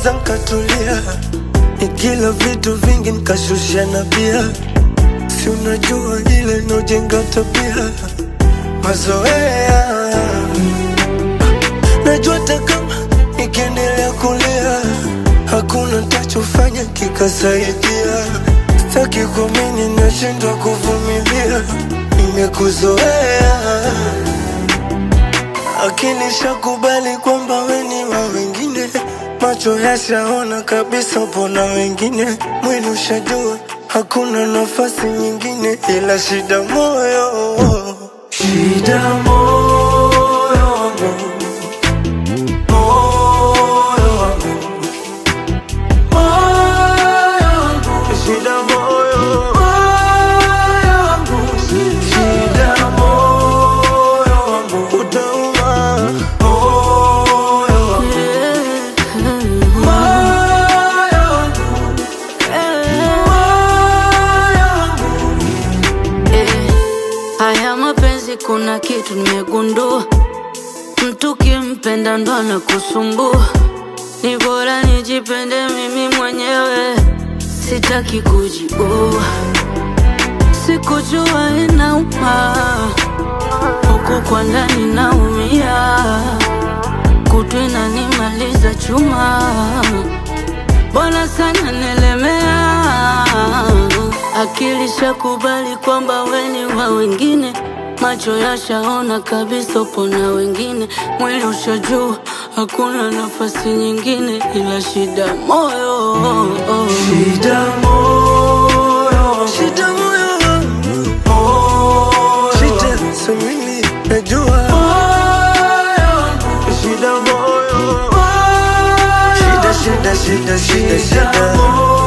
nikanyamaza nkatulia, nikila vitu vingi nikashusha na bia, si unajua ile inaojenga tabia mazoea. Najua hata kama nikiendelea kulia hakuna ntachofanya kikasaidia. Sitaki kuamini, nashindwa kuvumilia, nimekuzoea akili shakubali kwamba we ni wa wengine, macho yashaona kabisa pona wengine, mwili ushajua hakuna nafasi nyingine, ila shida moyo, shida moyo wangu, moyo wangu, moyo wangu, shida moyo, moyo wangu, shida moyo wangu, utauma moyo wangu, moyo wangu, moyo wangu. Eh, haya mapenzi kuna kitu nimegundua, mtu kimpenda ndo anakusumbua. Ni bora nijipende mimi mwenyewe, sitaki kujiua. Sikujua inauma, huku kwa ndani naumia, kutu inanimaliza chuma Bwana sana nelemea, akili shakubali kwamba we ni wa wengine, macho yashaona kabisa upo na wengine, mwili ushajua hakuna nafasi nyingine ila shida moyo Shida moyo, shida moyo wangu, shida samini najua moyo wangu, shida moyo, shida shida shida shida shida